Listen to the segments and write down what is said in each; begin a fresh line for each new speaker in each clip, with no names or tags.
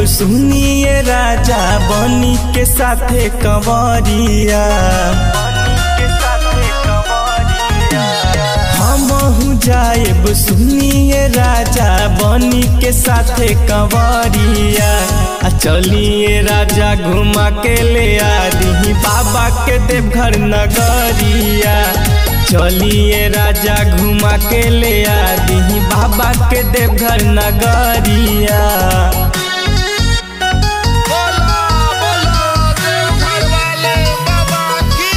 सुनिए राजा बनी के साथे कंवरिया हमहू जाएब सुनिए राजा बनी के साथे कंवरिया आ चलिए राजा घुमा के ले आदि बाबा के देवघर नगरिया चलिए राजा घुमा के ले आदि बाबा के देवघर नगरिया
बोला बोला देवघर वाले बाबा की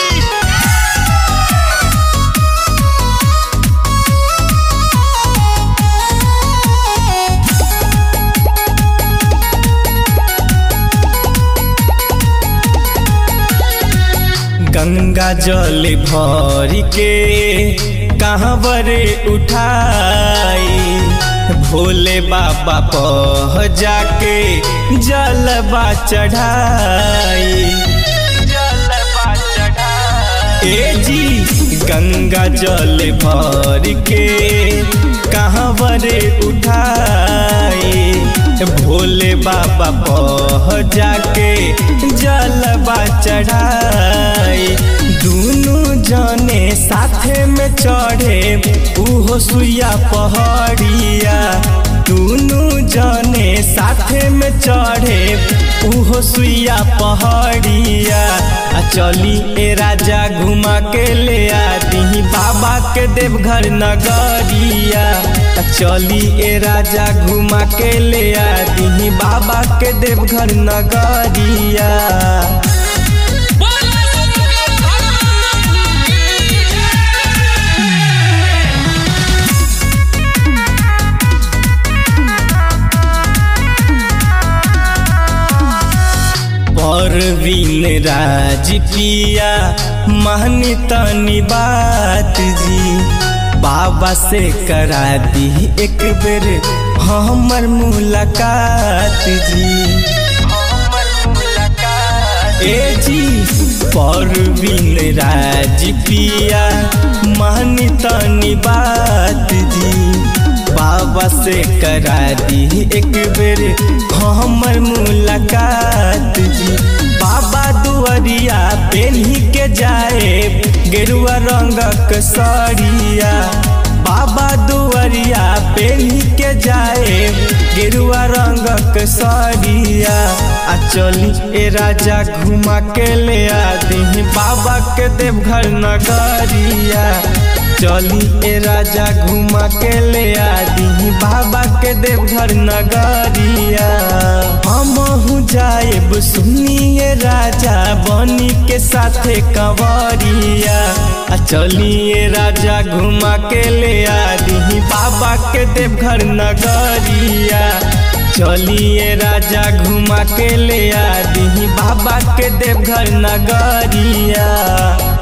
गंगा जल भर के कहाँ बरे उठाई भोले बाबा पह जाके जलबा चढ़ाई जलबा चढ़ाई ए जी गंगा जल भर के कहाँ बरे उठाई भोले बाबा पह जाके जलबा चढ़ाई दुनू जने साथे में चढ़े उहो सुइया पहाड़िया दुनू जने साथे में चढ़े उहो सुइया पहाड़िया आ चली ए राजा घुमा के ले आदि बाबा के देवघर नगरिया आ चली ए राजा घुमा के ले आदि बाबा के देवघर नगरिया
बोला शंकर भगवान की
परवीन राज पिया महनी तनी बात जी बाबा से करा दी एक बेर हमर मुलाकात जी ए जी परवीन राज पिया महनी तनी बात जी बाबा से करा दी एक बेर हमर मुलाकात जी बाबा दुआरिया पेन्ही के जाए गेरुआ रंगक सड़िया बाबा दुआरिया पेन्ही के जाए गेरुआ रंगक सड़िया आ चली ए राजा घुमा के ले आदि बाबा के देवघर नगरिया चली ए राजा घुमा के ले आदि बाबा के देवघर नगरिया हमहू जाएब सुनिए राजा बनी के साथे कंवरिया आ चलिए राजा घुमा के ले आदि बाबा के देवघर नगरिया चलिए राजा घुमा के ले आदि बाबा के देवघर नगरिया